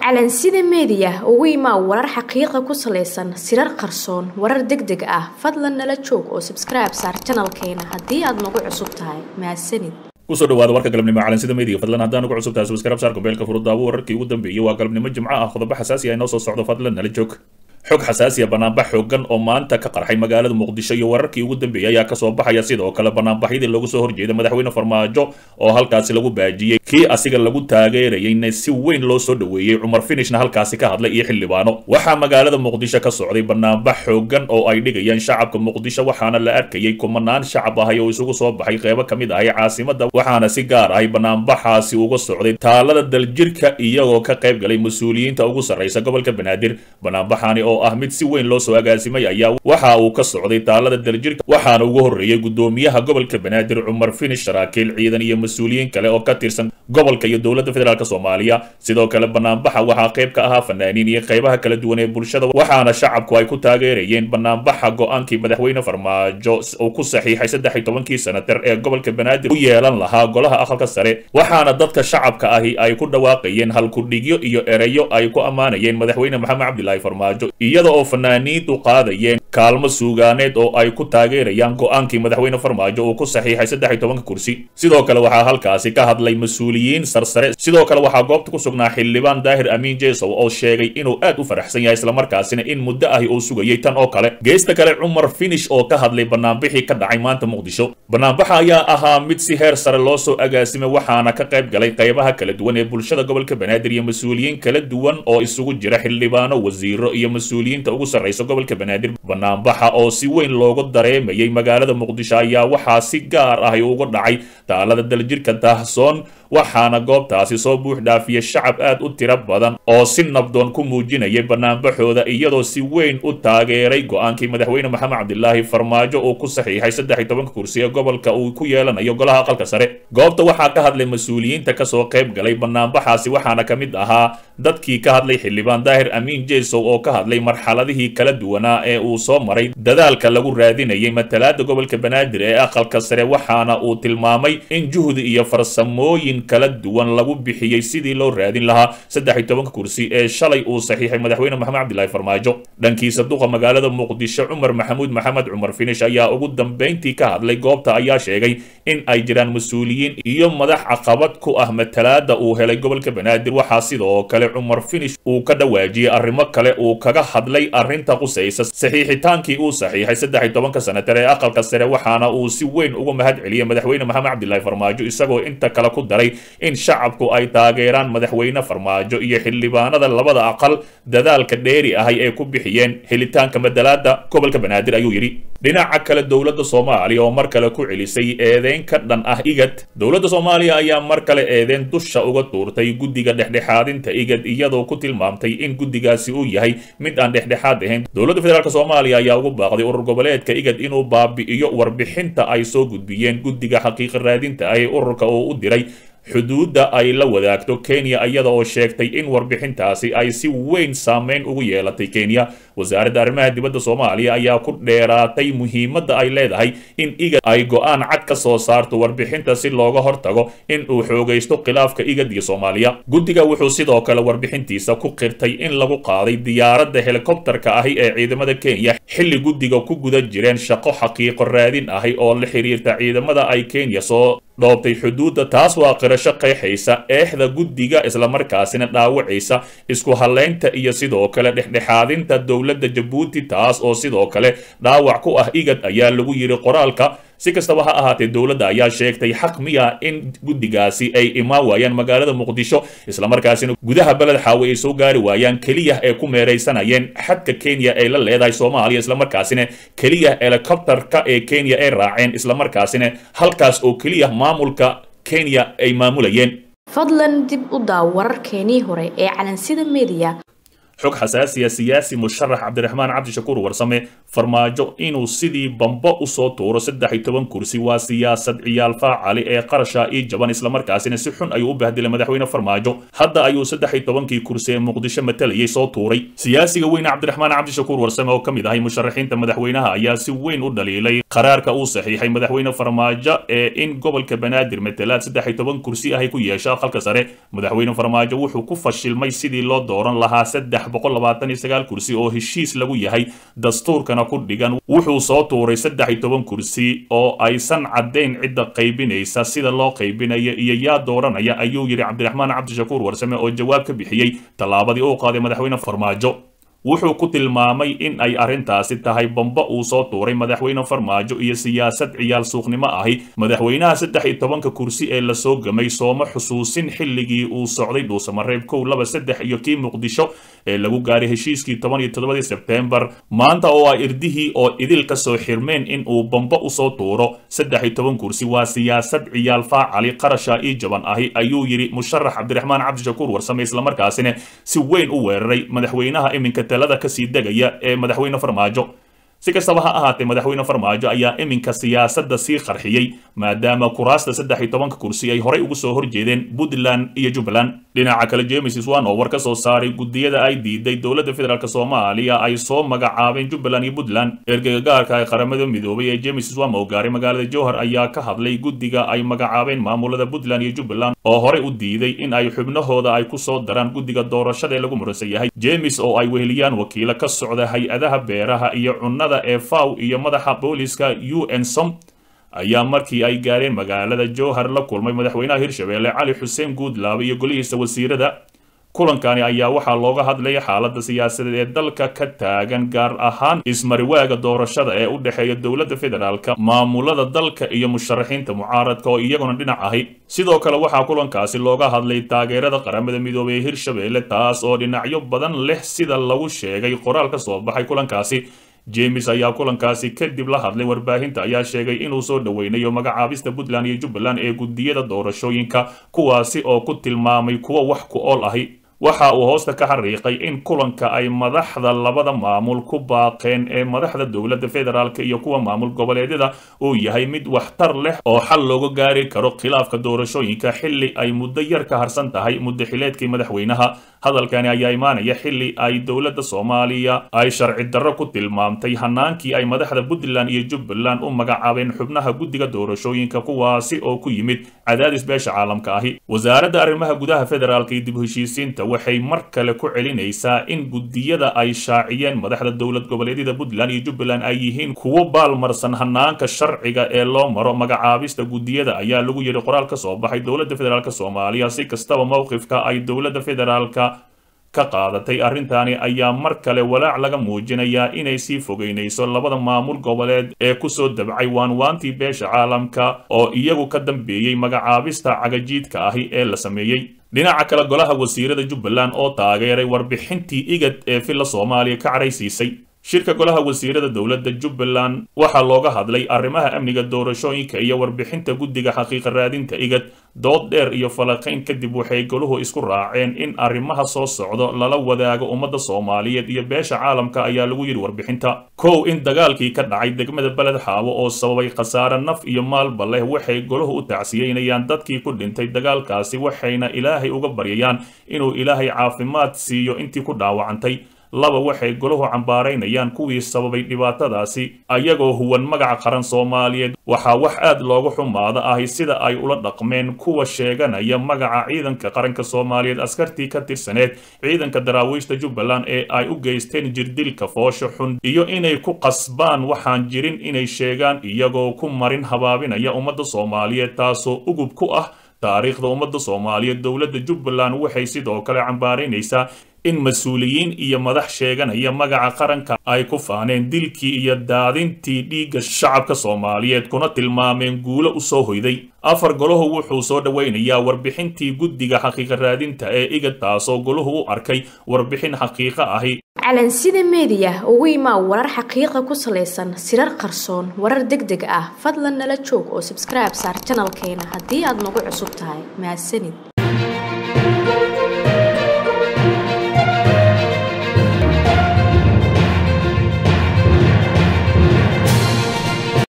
calansida meediya ugu imaa warar xaqiiqa ku salaysan sirar qarsoon warar deg deg ah fadlan nala joog oo sabskribe saar janalkeena haddii aad nagu cusub tahay mahadsanid kusoo dhawaada warka galabnimo calansida meediga fadlan haddaan ugu cusub tahay subscribe saar kumbeelka furudaawo wararkii ugu dambeeyey waa galabnimo jimco ah qodobo xasaasi ah inoo soo socdo fadlan nala joog xog xasaasiya banaanbax xoogan oo maanta ka qarxay magaalada muqdisho iyo wararkii ugu dambeeyey ayaa kasoo baxaya sidoo kale banaanbaxyadii loogu soo horjeeda madaxweyne farmaajo oo halkaasi lagu baajiyey kii asiga lagu taageerayeyna si weyn loo soo dhoweeyey cumar finishna halkaasi ka hadlay iyo xildhibaano waxaa magaalada muqdisho ka socday banaanbax xoogan oo ay dhigayaan shacabka muqdisho waxaana la arkayey kumanaan shacab ahay oo isugu soo baxay qeybo ka mid ahay caasimada waxaana si gaar ahay banaanbaxaasi uga socday taalada daljirka iyagoo ka qayb galay mas-uuliyiinta ugu sarraysa gobolka banaadir banaanbaxaani oo ah mid si weyn loo soo agaasimay ayaa waxa uu ka socday taalada daljirka waxaana ugu horreeyey gudoomiyaha gobolka banaadir cumar finish saraakiil ciidan iyo mas-uuliyiin kale oo ka tirsan gobolka iyo dowladda federaalk soomaaliya sidoo kale banaanbaxa waxaa qayb ka ahaa fanaaniin iyo qaybaha kala duwan ee bulshada waxaana shacabku ay ku taageerayeen banaanbaxa go-aankii madaxweyne farmaajo uu ku saxiixay saddex iyo tobankii sanatar ee gobolka banaadir u yeelan lahaa golaha aqalka sare waxaana dadka shacabka ahi ay ku dhawaaqayeen halkudhigyo iyo ereyo ay ku ammaanayeen madaxweyne maxamed cabdilaahi farmaajo iyada oo fanaaniintu qaadayeen kaalmo suugaaneed oo ay ku taageerayaan go-aankii madaxweyne farmaajo uu ku saxiixay saddex iyo tobanka kursi sidoo kale waxaa halkaasi ka hadlay mas-uuliyiin sarsare sidoo kale waxaa goobta ku sugnaa xildhibaan daahir amiin jesow oo sheegay inuu aad u faraxsan yahay islamarkaasina in muddo ahi uu sugayay tan oo kale geesta kale cumar finish oo ka hadlay banaanbixii ka dhacay maanta muqdisho banaanbaxa ayaa ahaa mid si heer sare loo soo agaasimay waxaana ka qayb galay qaybaha kala duwan ee bulshada gobolka banaadir iyo mas-uuliyiin kala duwan oo isugu jira xildhibaano wasiiro iyo mas-uuliyiinta ugu sarraysa gobolka banaadir banaanbaxa oo si weyn loogu dareemayay magaalada muqdisho ayaa waxaa si gaar ah uga dhacay taalada daljirka daahsoon waxaana goobtaasi soo buux dhaafiya shacab aad u tiro badan oo si nabdoon ku muujinayay banaanbaxooda iyadoo si weyn u taageeray go-aankii madaxweyne maxamed cabdilaahi farmaajo uu ku saxiixay saddex iyo tobanka kursi ee gobolka uu ku yeelanayo golaha aqalka sare goobta waxaa ka hadlay mas-uuliyiinta kasoo qayb galay banaanbaxaasi waxaana ka mid ahaa dadkii ka hadlay xildhibaan daahir amiin jesow oo ka hadlay marxaladihii kala duwanaa ee uu soo maray dadaalka lagu raadinayay matalaada gobolka banaadir ee aqalka sare waxaana uu tilmaamay in juhdi iyo farsamooyin kala duwan lagu bixiyey sidii loo raadin lahaa saddex iyo tobanka kursi ee shalay uu saxiixay madaxweyne maxamed cabdilaahi farmaajo dhankiisa duqa magaalada muqdisho cumar maxamuud maxamed cumar finish ayaa ugu dambayntii ka hadlay goobta ayaa sheegay in ay jiraan mas-uuliyiin iyo madax caqabad ku ah matalaada uu helay gobolka banaadir waxaa sidoo kale cumar finish uu ka dhawaajiyey arrimo kale uu kaga hadlay arrinta qusaysa saxiixitaankii uu saxiixay saddex iyo tobanka sanatar ee aqalka sare waxaana uu si weyn uga mahad celiyey madaxweyne maxamed cabdilaahi farmaajo isagoo inta kale ku daray in shacabku ay taageeraan madaxweyne farmaajo iyo xildhibaanada labada aqal dadaalka dheeri ahay ee ku bixiyeen helitaanka madalaada gobolka banaadir ayuu yidhi dhinaca kale dowladda soomaaliya oo mar kale ku celisay eedeyn ka dhan ah igad dowladda soomaaliya ayaa mar kale eedeyn dusha uga tuurtay guddiga dhexdhexaadinta igad iyadoo ku tilmaamtay in guddigaasi uu yahay mid aan dhexdhexaad ahayn dowladda federaalk soomaaliya ayaa ugu baaqday urur goboleedka igad inuu baabi'iyo warbixinta ay soo gudbiyeen guddiga xaqiiqa raadinta ah ee ururka oo u diray xuduudda ay la wadaagto kenya iyada oo sheegtay in warbixintaasi ay si weyn saameyn ugu yeelatay kenya wasaaradda arrimaha dibadda soomaaliya ayaa ku dheeraatay muhiimadda ay leedahay in igad ay go-aan cad ka soo saarto warbixinta si looga hortago in uu xoogaysto khilaafka igad iyo soomaaliya guddiga wuxuu sidoo kale warbixintiisa ku qirtay in lagu qaaday diyaaradda helikobtarka ahi ee ciidamada kenya xilli guddiga ku guda jireen shaqo xaqiiqo raadin ahi oo la xiriirta ciidamada ay kenya soo dhoobtay xuduudda taas waa qirasho qeexaysa eexda guddiga islamarkaasina dhaawacaysa isku hallaynta iyo sidoo kale dhexdhexaadinta dowladda jabuuti taas oo sidoo kale dhaawac ku ah igad ayaa lagu yidhi qoraalka si kastaba ha ahaatee dowladda ayaa sheegtay xaq miya in guddigaasi ay imaan waayaan magaalada muqdisho islamarkaasina gudaha beled xaawe ay soo gaari waayaan keliya ee ku meeraysanayeen xadka kenya ay la leedahay soomaaliya islamarkaasina keliya helikobtarka ee kenya ay raaceen islamarkaasina halkaas oo keliya maamulka kenya ay maamulayeen fadlan dib u daaw wararkeenii hore ee calansida meediya xog xasaasiya siyaasi musharax cabdiraxmaan cabdishakuur warsame farmaajo inuu sidii bambo usoo tuuro saddex iyo toban kursi waa siyaasad ciyaal faacali ee qarasha ii jaban islamarkaasina si xun ayuu u bahdilay madaxweyne farmaajo hadda ayuu saddex iyo tobankii kursi ee muqdisho matalayay soo tuuray siyaasiga weyne cabdiraxmaan cabdishakuur warsame oo ka mid ahay musharaxiinta madaxweynaha ayaa si weyn u dhaliilay qaraarka uu saxiixay madaxweyne farmaajo ee in gobolka banaadir matalaad saddex iyo toban kursi ahay ku yeesha aqalka sare madaxweyne farmaajo wuxuu ku fashilmay sidii loo dooran lahaa saddex boqol labaatan iyo sagaal kursi oo heshiis lagu yahay dastuurkana ku dhigan wuxuu soo tuuray saddex iyo toban kursi oo aysan caddayn cidda qaybinaysa sida loo qaybinaya iyo yaa dooranaya ayuu yidhi cabdiraxmaan cabdishakuur warsame oo jawaab ka bixiyey tallaabadii uu qaaday madaxweyne farmaajo wuxuu ku tilmaamay in ay arrintaasi tahay bambo uu soo tuuray madaxweyne farmaajo iyo siyaasad ciyaal suuqnimo ahi madaxweynaha saddex iyo tobanka kursi ee lasoo gamay sooma xusuusin xilligii uu socday dhuusamareeb kow laba saddex iyo kii muqdisho ee lagu gaaray heshiiskii toban iyo toddobadii sebteembar maanta oo ay irdihii oo idil ka soo xirmeen in uu bambo usoo tuuro saddex iyo toban kursi waa siyaasad ciyaal faacali qarasha ii jaban ahi ayuu yidhi musharax cabdiraxmaan cabdishakuur warsame islamarkaasina si weyn u weeraray madaxweynaha iminka talada kasii degaya ee madaxweyne farmaajo si kastaba ha ahaatee madaxweyne farmaajo ayaa iminka siyaasadda sii qarxiyey maadaama kuraasta saddex iyo tobanka kursi ay horey ugu soo horjeedeen puntland iyo jubbaland dhinaca kale james swan oo war ka soo saaray guddiyada ay diiday dowladda federaalk soomaaliya ay soo magacaabeen jubbaland iyo puntland ergeyga gaarka ee qaramada midoobay ee james swan oo gaaray magaalada jowhar ayaa ka hadlay guddiga ay magacaabeen maamulada puntland iyo jubbaland oo horey u diiday in ay xubnahooda ay kusoo daraan guddiga doorashada ee lagu muransan yahay james oo ay weheliyaan wakiilo ka socda hay-adaha beeraha iyo cunnada ee faw iyo madaxa booliska u n som ayaa markii ay gaareen magaalada jowhar la kulmay madaxweynaha hirshabeelle cali xuseen guudlaabe iyo golihiisa wasiirada kulankani ayaa waxaa looga hadlaya xaaladda siyaasadeed ee dalka ka taagan gaar ahaan ismariwaaga doorashada ee u dhexeeya dowladda federaalka maamulada dalka iyo musharaxiinta mucaaradka oo iyaguna dhinac ahi sidoo kale waxaa kulankaasi looga hadlay taageerada qaramada midoobey ee hirshabeelle taas oo dhinacyo badan leh sida lagu sheegay qoraal ka soo baxay kulankaasi james ayaa kulankaasi kadib la hadlay warbaahinta ayaa sheegay inuu soo dhoweynayo magacaabista puntland iyo jubbaland ee guddiyada doorashooyinka kuwaasi oo ku tilmaamay kuwa wax ku ool ahi waxa uu hoosta ka xariiqay in kulanka ay madaxda labada maamul ku baaqeen ee madaxda dowladda federaalk iyo kuwa maamul goboleedyada uu yahay mid waxtar leh oo xal looga gaari karo khilaafka doorashooyinka xilli ay muddo yar ka harsan tahay muddaxileedkii madaxweynaha hadalkani ayaa imaanaya xilli ay dowladda soomaaliya ay sharci darro ku tilmaamtay hanaankii ay madaxda puntland iyo jubbaland u magacaabeen xubnaha guddiga doorashooyinka kuwaasi oo ku yimid cadaadis beesha caalamka ahi wasaaradda arrimaha gudaha federaalka iyo dib u heshiisiinta waxay mar kale ku celinaysaa in guddiyada ay shaaciyeen madaxda dowlad goboleedyada puntland iyo jubbaland ay yihiin kuwo baalmarsan hanaanka sharciga ee loo maro magacaabista guddiyada ayaa lagu yidhi qoraal ka soo baxay dowladda federaalk soomaaliya si kastaba mowqifka ay dowladda federaalka ka qaadatay arrintaani ayaa mar kale walaac laga muujinayaa inay sii fogeynayso labada maamul goboleed ee kusoo dabcay waanwaantii beesha caalamka oo iyagu ka dambeeyey magacaabista cagajiidka ahi ee la sameeyey dhinaca kale golaha wasiirada jubbaland oo taageeray warbixintii igad ee villa soomaaliya ka caraysiisay shirka golaha wasiirada dowladda jubbaland waxaa looga hadlay arrimaha amniga doorashooyinka iyo warbixinta guddiga xaqiiqa raadinta igad dood dheer iyo falaqayn kadib waxay goluhu isku raaceen in arrimaha soo socdo lala wadaago ummadda soomaaliyeed iyo beesha caalamka ayaa lagu yidhi warbixinta kow in dagaalkii ka dhacay degmada beled xaawo oo sababay khasaare naf iyo maalba leh waxay goluhu u tacsiyeynayaan dadkii ku dhintay dagaalkaasi waxayna ilaahay uga baryayaan inuu ilaahay caafimaad siiyo intii ku dhaawacantay laba waxay goluhu cambaaraynayaan kuwii sababay dhibaatadaasi ayagoo huwan magaca qaran soomaaliyeed waxaa wax aad looga xumaada ahi sida ay ula dhaqmeen kuwa sheeganaya magaca ciidanka qaranka soomaaliyeed askartii ka tirsaneed ciidanka daraawiishta jubbaland ee ay u geysteen jirdilka foosho xun iyo inay ku qasbaan waxaan jirin inay sheegaan iyagoo ku marin habaabinaya ummadda soomaaliyeed taasoo ugub ku ah taariikhda ummadda soomaaliyeed dowladda jubbaland waxay sidoo kale cambaaraynaysaa in mas-uuliyiin iyo madax sheeganaya magaca qaranka ay ku faaneen dilkii iyo daadintii dhiigga shacabka soomaaliyeed kuna tilmaameen guulo u soo hoyday afar golahu wuxuu soo dhoweynayaa warbixintii guddiga xaqiiqa raadinta ee igad taasoo golahu u arkay warbixin xaqiiqo ahi calansida meediya ugu imaa warar xaqiiqa ku salaysan sirar qarsoon warar deg deg ah fadlan nala joog oo sabskribe saar janalkeena haddii aad nagu cusub tahay mahadsanid